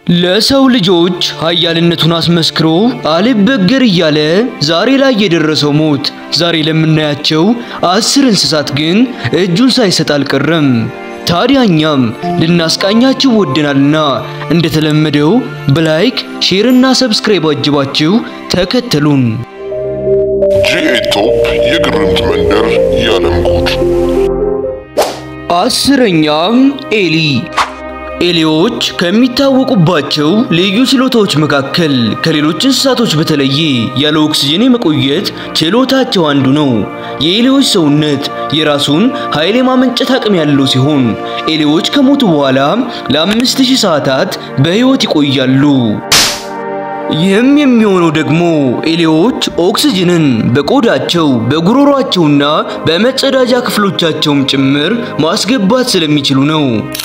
ለሰው ልጆች ኃያልነቱን አስመስክሮ አልበገር እያለ ዛሬ ላይ የደረሰው ሞት ዛሬ ለምናያቸው አስር እንስሳት ግን እጁን ሳይሰጥ አልቀረም። ታዲያ እኛም ልናስቃኛችሁ ወደናልና እንደተለመደው በላይክ ሼርና ሰብስክራይብ አጅባችሁ ተከተሉን። ጂኤቶፕ የግርምት መንደር የዓለም ጉድ። አስረኛም ኤሊ ኤሊዎች ከሚታወቁባቸው ልዩ ችሎታዎች መካከል ከሌሎች እንስሳቶች በተለየ ያለ ኦክስጅን የመቆየት ችሎታቸው አንዱ ነው። የኤሊዎች ሰውነት የራሱን ኃይል የማመንጨት አቅም ያለው ሲሆን ኤሊዎች ከሞቱ በኋላ ለአምስት ሺህ ሰዓታት በሕይወት ይቆያሉ። ይህም የሚሆነው ደግሞ ኤሊዎች ኦክስጅንን በቆዳቸው በጉሮሯቸውና በመጸዳጃ ክፍሎቻቸውም ጭምር ማስገባት ስለሚችሉ ነው።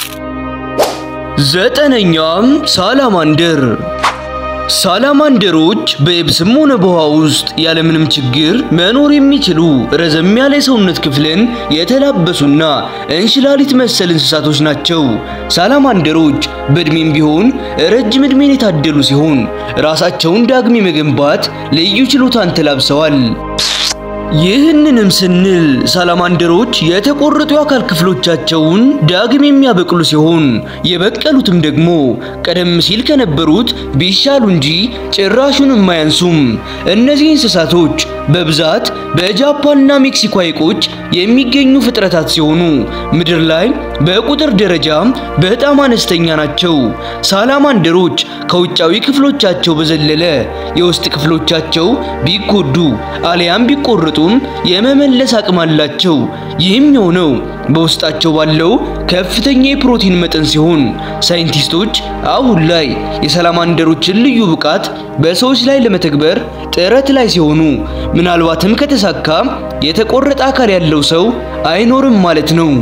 ዘጠነኛም ሳላማንደር። ሳላማንደሮች በየብስም ሆነ በውሃ ውስጥ ያለምንም ችግር መኖር የሚችሉ ረዘም ያለ የሰውነት ክፍልን የተላበሱና እንሽላሊት መሰል እንስሳቶች ናቸው። ሳላማንደሮች በእድሜም ቢሆን ረጅም እድሜን የታደሉ ሲሆን ራሳቸውን ዳግም የመገንባት ልዩ ችሎታን ተላብሰዋል። ይህንንም ስንል ሳላማንደሮች የተቆረጡ የአካል ክፍሎቻቸውን ዳግም የሚያበቅሉ ሲሆን የበቀሉትም ደግሞ ቀደም ሲል ከነበሩት ቢሻሉ እንጂ ጭራሹን የማያንሱም። እነዚህ እንስሳቶች በብዛት በጃፓንና ሜክሲኮ ሐይቆች የሚገኙ ፍጥረታት ሲሆኑ ምድር ላይ በቁጥር ደረጃ በጣም አነስተኛ ናቸው። ሳላማንደሮች ከውጫዊ ክፍሎቻቸው በዘለለ የውስጥ ክፍሎቻቸው ቢጎዱ አሊያም ቢቆረጡ የመመለስ አቅም አላቸው። ይህም የሆነው በውስጣቸው ባለው ከፍተኛ የፕሮቲን መጠን ሲሆን ሳይንቲስቶች አሁን ላይ የሳላማንደሮችን ልዩ ብቃት በሰዎች ላይ ለመተግበር ጥረት ላይ ሲሆኑ ምናልባትም ከተሳካ የተቆረጠ አካል ያለው ሰው አይኖርም ማለት ነው።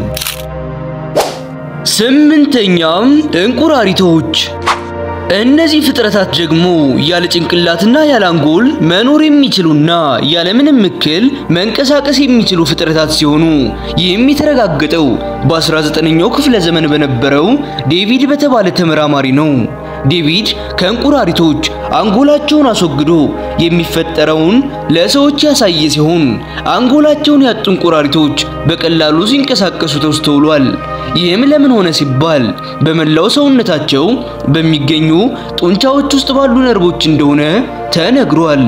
ስምንተኛም እንቁራሪቶች እነዚህ ፍጥረታት ደግሞ ያለ ጭንቅላትና ያለ አንጎል መኖር የሚችሉና ያለምንም እክል መንቀሳቀስ የሚችሉ ፍጥረታት ሲሆኑ ይህም የተረጋገጠው በ19ኛው ክፍለ ዘመን በነበረው ዴቪድ በተባለ ተመራማሪ ነው። ዴቪድ ከእንቁራሪቶች አንጎላቸውን አስወግዶ የሚፈጠረውን ለሰዎች ያሳየ ሲሆን አንጎላቸውን ያጡ እንቁራሪቶች በቀላሉ ሲንቀሳቀሱ ተስተውሏል። ይህም ለምን ሆነ ሲባል በመላው ሰውነታቸው በሚገኙ ጡንቻዎች ውስጥ ባሉ ነርቮች እንደሆነ ተነግሯል።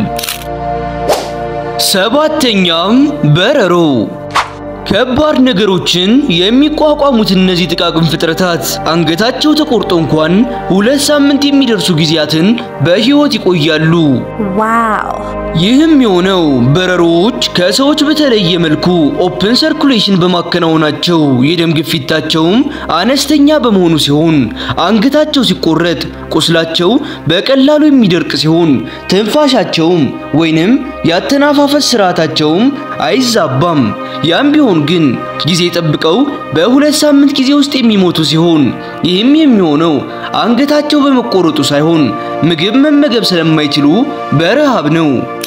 ሰባተኛም በረሮ ከባድ ነገሮችን የሚቋቋሙት እነዚህ ጥቃቅን ፍጥረታት አንገታቸው ተቆርጦ እንኳን ሁለት ሳምንት የሚደርሱ ጊዜያትን በሕይወት ይቆያሉ። ዋው! ይህም የሆነው በረሮዎች ከሰዎች በተለየ መልኩ ኦፕን ሰርኩሌሽን በማከናወናቸው የደም ግፊታቸውም አነስተኛ በመሆኑ ሲሆን አንገታቸው ሲቆረጥ ቁስላቸው በቀላሉ የሚደርቅ ሲሆን ትንፋሻቸውም ወይንም ያተናፋፈስ ስርዓታቸውም አይዛባም። ያም ቢሆን ግን ጊዜ ጠብቀው በሁለት ሳምንት ጊዜ ውስጥ የሚሞቱ ሲሆን ይህም የሚሆነው አንገታቸው በመቆረጡ ሳይሆን ምግብ መመገብ ስለማይችሉ በረሃብ ነው።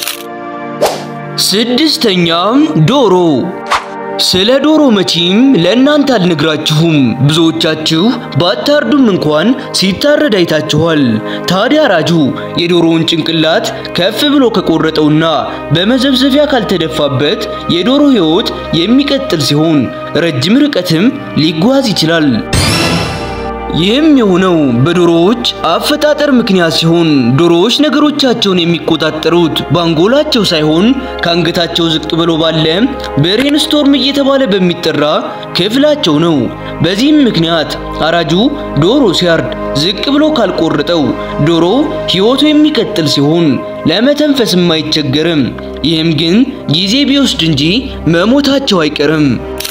ስድስተኛም ዶሮ። ስለ ዶሮ መቼም ለእናንተ አልነግራችሁም። ብዙዎቻችሁ ባታርዱም እንኳን ሲታረድ አይታችኋል። ታዲያ አራጁ የዶሮውን ጭንቅላት ከፍ ብሎ ከቆረጠውና በመዘብዘፊያ ካልተደፋበት የዶሮ ሕይወት የሚቀጥል ሲሆን ረጅም ርቀትም ሊጓዝ ይችላል። ይህም የሆነው በዶሮዎች አፈጣጠር ምክንያት ሲሆን ዶሮዎች ነገሮቻቸውን የሚቆጣጠሩት በአንጎላቸው ሳይሆን ከአንገታቸው ዝቅ ብሎ ባለ ብሬን ስቶርም እየተባለ በሚጠራ ክፍላቸው ነው። በዚህም ምክንያት አራጁ ዶሮ ሲያርድ ዝቅ ብሎ ካልቆረጠው ዶሮ ሕይወቱ የሚቀጥል ሲሆን ለመተንፈስም አይቸገርም። ይህም ግን ጊዜ ቢወስድ እንጂ መሞታቸው አይቀርም።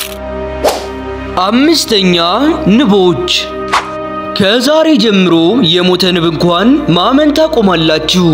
አምስተኛ ንቦች ከዛሬ ጀምሮ የሞተ ንብ እንኳን ማመን ታቆማላችሁ።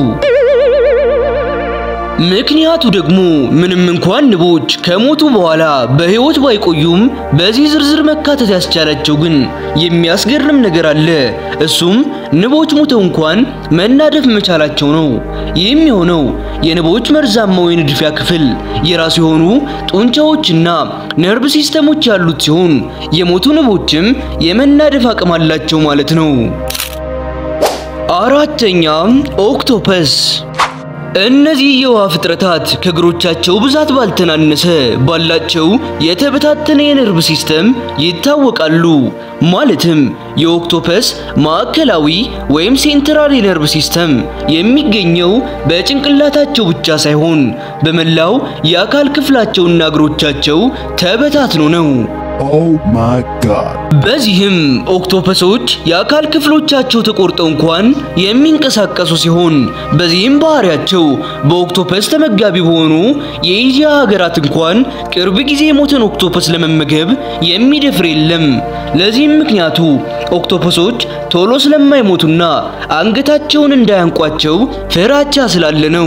ምክንያቱ ደግሞ ምንም እንኳን ንቦች ከሞቱ በኋላ በሕይወት ባይቆዩም በዚህ ዝርዝር መካተት ያስቻላቸው ግን የሚያስገርም ነገር አለ። እሱም ንቦች ሞተው እንኳን መናደፍ መቻላቸው ነው። ይህም የሆነው የንቦች መርዛማው የንድፊያ ክፍል የራሱ የሆኑ ጡንቻዎችና ነርቭ ሲስተሞች ያሉት ሲሆን የሞቱ ንቦችም የመናደፍ አቅም አላቸው ማለት ነው። አራተኛ ኦክቶፐስ እነዚህ የውሃ ፍጥረታት ከእግሮቻቸው ብዛት ባልተናነሰ ባላቸው የተበታተነ የነርቭ ሲስተም ይታወቃሉ። ማለትም የኦክቶፐስ ማዕከላዊ ወይም ሴንትራል የነርቭ ሲስተም የሚገኘው በጭንቅላታቸው ብቻ ሳይሆን በመላው የአካል ክፍላቸውና እግሮቻቸው ተበታትኖ ነው። Oh my god. በዚህም ኦክቶፐሶች የአካል ክፍሎቻቸው ተቆርጠው እንኳን የሚንቀሳቀሱ ሲሆን በዚህም ባህሪያቸው በኦክቶፐስ ተመጋቢ በሆኑ የኤዥያ ሀገራት እንኳን ቅርብ ጊዜ የሞተን ኦክቶፐስ ለመመገብ የሚደፍር የለም። ለዚህም ምክንያቱ ኦክቶፐሶች ቶሎ ስለማይሞቱና አንገታቸውን እንዳያንቋቸው ፍራቻ ስላለ ነው።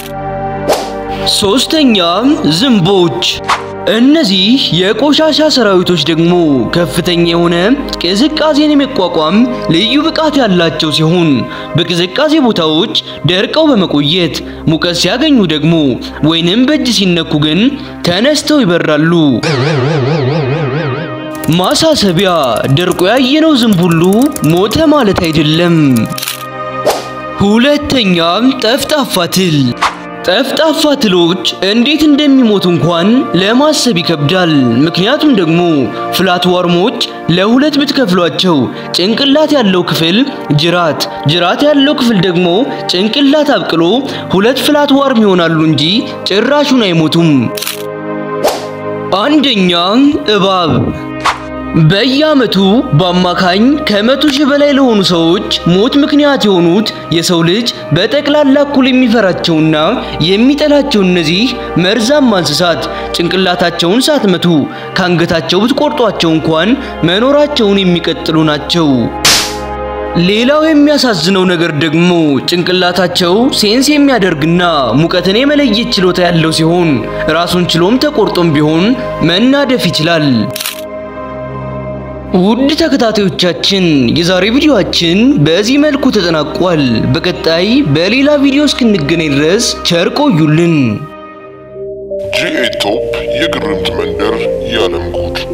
ሶስተኛ ዝንቦች እነዚህ የቆሻሻ ሰራዊቶች ደግሞ ከፍተኛ የሆነ ቅዝቃዜን የመቋቋም ልዩ ብቃት ያላቸው ሲሆን በቅዝቃዜ ቦታዎች ደርቀው በመቆየት ሙቀት ሲያገኙ ደግሞ ወይንም በእጅ ሲነኩ ግን ተነስተው ይበራሉ። ማሳሰቢያ፣ ደርቆ ያየነው ዝንብ ሁሉ ሞተ ማለት አይደለም። ሁለተኛ ጠፍጣፋ ትል ጠፍጣፋ ትሎች እንዴት እንደሚሞቱ እንኳን ለማሰብ ይከብዳል። ምክንያቱም ደግሞ ፍላት ዋርሞች ለሁለት ብትከፍሏቸው ጭንቅላት ያለው ክፍል ጅራት፣ ጅራት ያለው ክፍል ደግሞ ጭንቅላት አብቅሎ ሁለት ፍላት ዋርም ይሆናሉ እንጂ ጭራሹን አይሞቱም። አንደኛ እባብ በየዓመቱ በአማካኝ ከመቶ ሺህ በላይ ለሆኑ ሰዎች ሞት ምክንያት የሆኑት የሰው ልጅ በጠቅላላ እኩል የሚፈራቸውና የሚጠላቸው እነዚህ መርዛማ እንስሳት ጭንቅላታቸውን ሳትመቱ ከአንገታቸው ብትቆርጧቸው እንኳን መኖራቸውን የሚቀጥሉ ናቸው። ሌላው የሚያሳዝነው ነገር ደግሞ ጭንቅላታቸው ሴንስ የሚያደርግና ሙቀትን የመለየት ችሎታ ያለው ሲሆን ራሱን ችሎም ተቆርጦም ቢሆን መናደፍ ይችላል። ውድ ተከታታዮቻችን የዛሬ ቪዲዮአችን በዚህ መልኩ ተጠናቋል። በቀጣይ በሌላ ቪዲዮ እስክንገናኝ ድረስ ቸር ቆዩልን። ጂኤ ቶፕ የግርምት መንደር የዓለም ጉድ